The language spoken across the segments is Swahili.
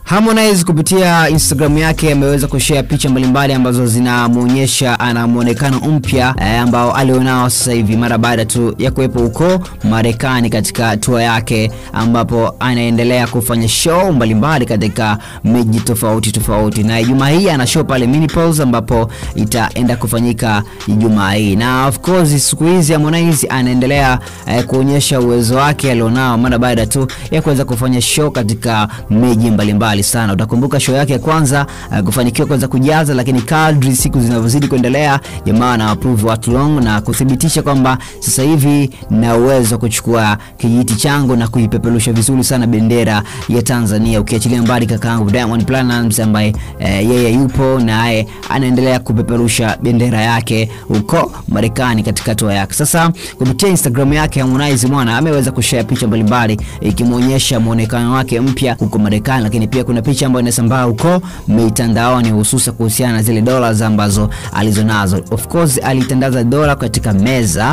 Harmonize kupitia Instagram yake ameweza kushare picha mbalimbali ambazo zinamuonyesha ana muonekano mpya eh, ambao alionao sasa hivi mara baada tu ya kuwepo huko Marekani katika tour yake ambapo anaendelea kufanya show mbalimbali katika miji tofauti tofauti, na Ijumaa hii ana show pale Minneapolis ambapo itaenda kufanyika Ijumaa hii, na of course siku hizi Harmonize anaendelea eh, kuonyesha uwezo wake alionao mara baada tu ya kuweza kufanya show katika miji mbalimbali sana. Utakumbuka show yake ya kwanza uh, kufanikiwa kuweza kujaza, lakini kadri siku zinavyozidi kuendelea, jamaa ana approve watu long na kuthibitisha kwamba sasa hivi na uwezo wa kuchukua kijiti changu na kuipeperusha vizuri sana bendera ya Tanzania, ukiachilia mbali kakaangu Diamond Platnumz ambaye eh, yeye yupo naye anaendelea kupeperusha bendera yake huko Marekani katika tour yake. Sasa kupitia Instagram yake Harmonize mwana ameweza kushare picha mbalimbali ikimwonyesha muonekano wake mpya huko Marekani, lakini pia kuna picha ambayo inasambaa huko mitandaoni hususa kuhusiana na zile dollars ambazo alizonazo. Of course alitandaza dola katika meza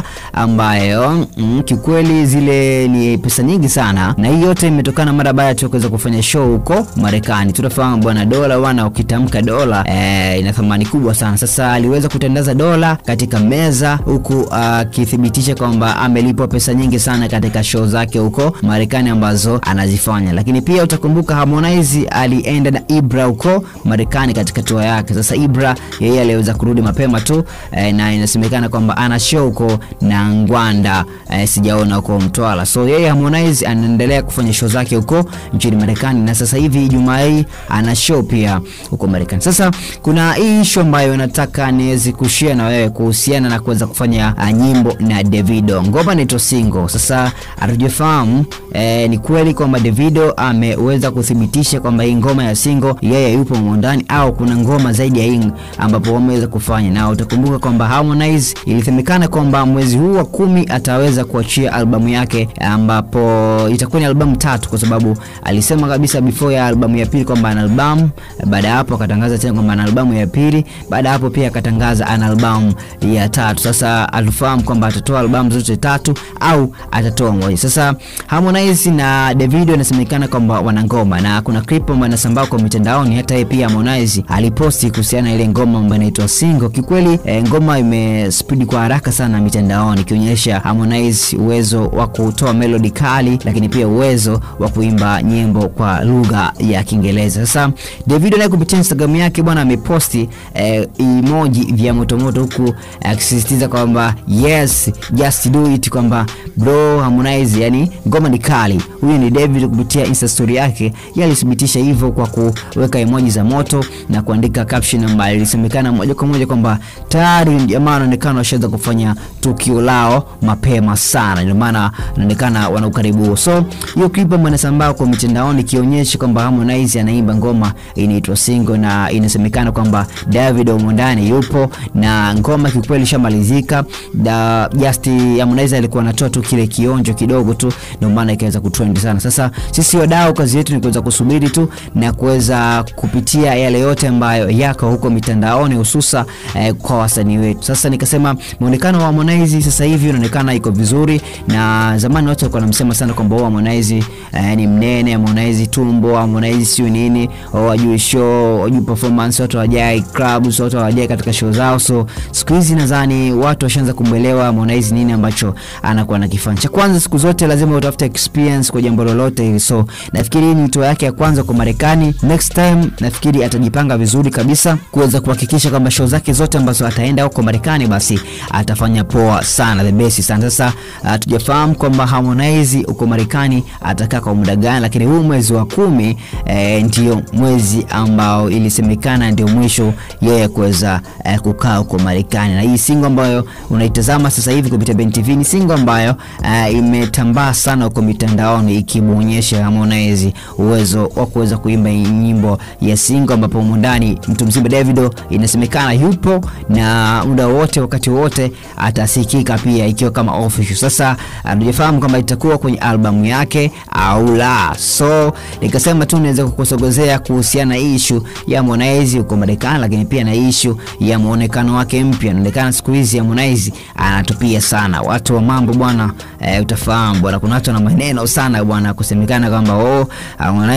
ambayo mm, kikweli zile ni pesa nyingi sana, na hii yote imetokana mara baada ya kuweza kufanya show huko Marekani. Tunafahamu bwana, dola bwana, ukitamka dola eh, ina thamani kubwa sana. Sasa aliweza kutandaza dola katika meza huku akithibitisha uh, kwamba amelipwa pesa nyingi sana katika show zake huko Marekani ambazo anazifanya, lakini pia utakumbuka Harmonize alienda na Ibra huko Marekani katika tour yake. Sasa Ibra yeye aliweza kurudi mapema tu eh, na inasemekana kwamba ana show huko na Ngwanda eh, sijaona huko Mtwara. So yeye Harmonize anaendelea kufanya show zake huko nchini Marekani na sasa hivi Ijumaa hii ana show pia huko Marekani. Sasa kuna hii issue ambayo nataka niweze kushare na wewe kuhusiana na kuweza kufanya uh, nyimbo na Davido. Ngoma inaitwa Single. Sasa hatujafahamu eh, ni kweli kwamba Davido ameweza kuthibitisha kwamba hii ngoma ya single yeye yupo mwondani au kuna ngoma zaidi ya hii ambapo wameweza kufanya, na utakumbuka kwamba Harmonize ilisemekana kwamba mwezi huu wa kumi ataweza kuachia albamu yake ambapo itakuwa ni albamu tatu, kwa sababu alisema kabisa before ya albamu ya pili kwamba ana albamu. Baada ya hapo akatangaza tena kwamba ana albamu ya pili. Baada ya hapo pia akatangaza ana albamu ya tatu. Sasa atufahamu kwamba atatoa albamu zote tatu au atatoa moja. Sasa Harmonize na Davido inasemekana kwamba wana ngoma na kuna clip ambayo inasambaa kwa mitandaoni. Hata yeye pia Harmonize aliposti kuhusiana na ile ngoma ambayo inaitwa Single. Kikweli e, ngoma imespeed kwa haraka sana mitandaoni ikionyesha Harmonize uwezo wa kutoa melody kali, lakini pia uwezo wa kuimba nyimbo kwa lugha ya Kiingereza. Sasa Davido naye kupitia Instagram yake bwana ameposti e, emoji vya motomoto huku akisisitiza e, kwamba yes just do it, kwamba bro Harmonize, yani ngoma ni kali. Huyu ni David kupitia Insta story yake yalithibitisha hivyo kwa kuweka emoji za moto na kuandika caption ambayo ilisemekana moja kwa moja kwamba tayari jamaa anaonekana washaanza kufanya tukio lao mapema sana, ndio maana anaonekana wana ukaribu. So hiyo clip ambayo inasambaa kwa mitandaoni ikionyesha kwamba Harmonize anaimba ngoma inaitwa Single na inasemekana kwamba David Omondani yupo na ngoma kikweli ishamalizika. Da just Harmonize alikuwa anatoa tu kile kionjo kidogo tu, ndio maana ikaweza kutrend sana. Sasa sisi wadau, kazi yetu ni kuweza kusubiri tu na kuweza kupitia yale yote ambayo yako huko mitandaoni hususa eh, kwa wasanii wetu. Sasa nikasema muonekano wa Harmonize sasa hivi unaonekana iko vizuri, na zamani watu walikuwa wanamsema sana kwamba Harmonize eh, ni mnene, Harmonize tumbo, Harmonize sio nini, wajui show, wajui performance, watu hawajai clubs, watu hawajai katika show zao. So siku hizi nadhani watu washaanza kumwelewa Harmonize nini ambacho anakuwa anakifanya. Cha kwanza, siku zote lazima utafute experience kwa jambo lolote hili, so nafikiri hii ni tour yake ya kwanza kwa Marekani. Next time nafikiri atajipanga vizuri kabisa kuweza kuhakikisha kwamba show zake zote ambazo ataenda huko Marekani basi atafanya poa sana, the best sana. Sasa hatujafahamu uh, kwamba Harmonize huko Marekani atakaa kwa muda gani, lakini huu mwezi wa kumi eh, ndio mwezi ambao ilisemekana ndio mwisho yeye kuweza eh, kukaa huko Marekani, na hii single ambayo unaitazama sasa hivi kupitia Ben TV ni single ambayo uh, imetambaa sana huko mitandaoni ikimwonyesha Harmonize uwezo wa kuweza kuimba nyimbo ya single, ambapo ndani mtu mzima Davido inasemekana yupo na muda wote wakati wote atasikika pia ikiwa kama official. Sasa hatujafahamu kama itakuwa kwenye albamu yake au la, so nikasema tu niweze kukusogezea kuhusiana na issue ya Harmonize huko Marekani, lakini pia na issue ya muonekano wake mpya. Inaonekana siku hizi Harmonize anatupia sana watu wa mambo bwana. E, utafahamu bwana, kuna watu na maneno sana bwana, kusemekana kwamba oh, Harmonize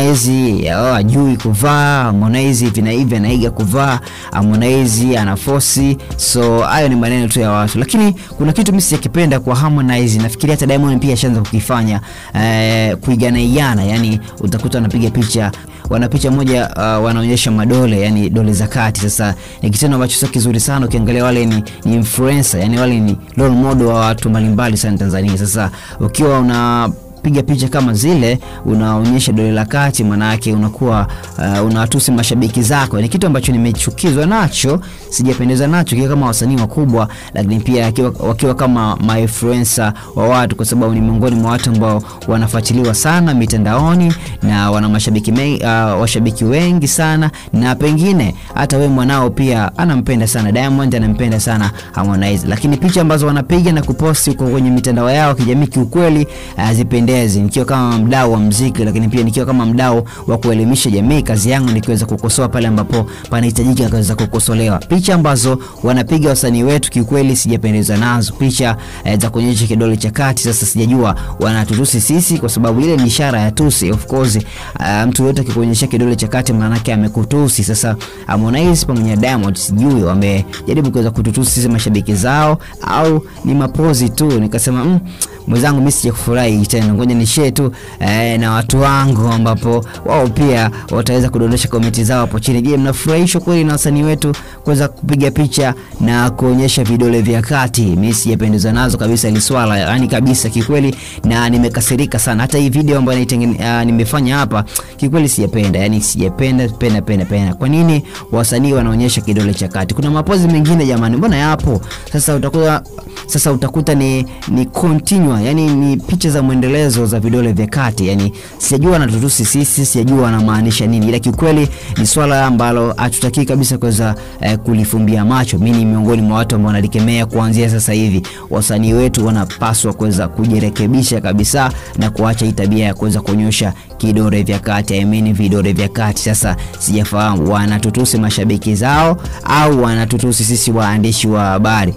Harmonize oh, ajui kuvaa, Harmonize hivi na hivi anaiga kuvaa, Harmonize anafosi. So hayo ni maneno tu ya watu, lakini kuna kitu mimi sijakipenda kwa Harmonize. Nafikiria hata Diamond pia ashaanza kukifanya eh, kuigana iana, yani utakuta wanapiga picha wana picha moja uh, wanaonyesha madole yani dole za kati. Sasa ni kitendo ambacho sio kizuri sana, ukiangalia wale ni, ni influencer yani wale ni role model wa watu mbalimbali sana Tanzania. Sasa ukiwa una piga picha kama zile unaonyesha dole la kati, manake unakuwa uh, unawatusi mashabiki zako. Ni kitu ambacho nimechukizwa nacho, sijapendeza nacho kiwa kama wasanii wakubwa, lakini pia wakiwa, wakiwa kama mainfluencer wa watu, kwa sababu ni miongoni mwa watu ambao wanafuatiliwa sana mitandaoni na wana mashabiki me, uh, washabiki wengi sana, na pengine hata we mwanao pia anampenda sana Diamond, anampenda sana Harmonize, lakini picha ambazo wanapiga na kuposti huko kwenye mitandao yao kijamii, kiukweli hazipendezi. Nikiwa kama mdau wa mziki, lakini pia nikiwa kama mdau wa kuelimisha jamii, kazi yangu ni kuweza kukosoa pale ambapo panahitajika kuweza kukosolewa. Picha ambazo wanapiga wasanii wetu kiukweli sijapendezwa nazo, picha eh, za kuonyesha kidole cha kati. Sasa sijajua wanatutusi sisi, kwa sababu ile ni ishara ya tusi. Of course uh, mtu yote akikuonyesha kidole cha kati maana yake amekutusi. Sasa Harmonize pamoja na Diamond sijui wamejaribu kuweza kututusi sisi mashabiki zao au ni mapozi tu. Nikasema mm, mwenzangu mimi sijakufurahi tena, ngoja ni share tu eh, na watu wangu ambapo wao pia wataweza kudondosha komenti zao hapo chini. Je, mnafurahishwa kweli na wasanii wetu kuweza kupiga picha na kuonyesha vidole vya kati? Mimi sijapendezwa nazo kabisa ile swala, yani kabisa kikweli, na nimekasirika sana. Hata hii video ambayo uh, nimefanya hapa kikweli sijapenda, yani sijapenda penda penda penda. Kwa nini wasanii wanaonyesha kidole cha kati? Kuna mapozi mengine jamani, mbona yapo? Sasa utakuwa sasa utakuta ni ni continue, yani ni picha za mwendelezo za vidole vya kati. Yani sijajua wanatutusi sisi, sijajua wanamaanisha nini, ila kiukweli ni swala ambalo hatutaki kabisa kuweza eh, kulifumbia macho. Mimi ni miongoni mwa watu ambao wanalikemea kuanzia sasa hivi. Wasanii wetu wanapaswa kuweza kujirekebisha kabisa na kuacha hii tabia ya kuweza kuonyesha kidole vya kati, I mean vidole vya kati. Sasa sijafahamu wanatutusi mashabiki zao au wanatutusi sisi waandishi wa habari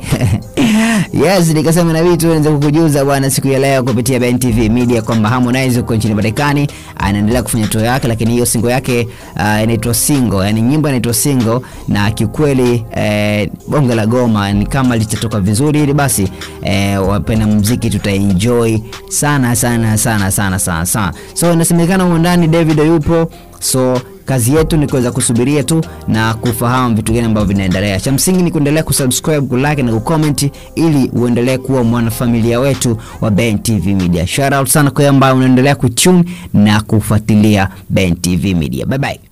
Yes, nikasema na vitu niweze kukujuza bwana siku ya leo kupitia Ben TV Media kwamba Harmonize huko nchini Marekani anaendelea kufanya tour yake, lakini hiyo single yake uh, inaitwa single, yani nyimbo inaitwa single, na kiukweli eh, bonge la goma ni kama litatoka vizuri, ili basi eh, wapenda muziki tutaenjoy sana sana sana sana sana sana. So inasemekana huko ndani David yupo so kazi yetu ni kuweza kusubiria tu na kufahamu vitu gani ambavyo vinaendelea. Cha msingi ni kuendelea kusubscribe, kulike na kucomment ili uendelee kuwa mwanafamilia wetu wa Ben TV Media. Shout out sana kwa ambao unaendelea kuchun na kufuatilia Ben TV Media. Bye bye.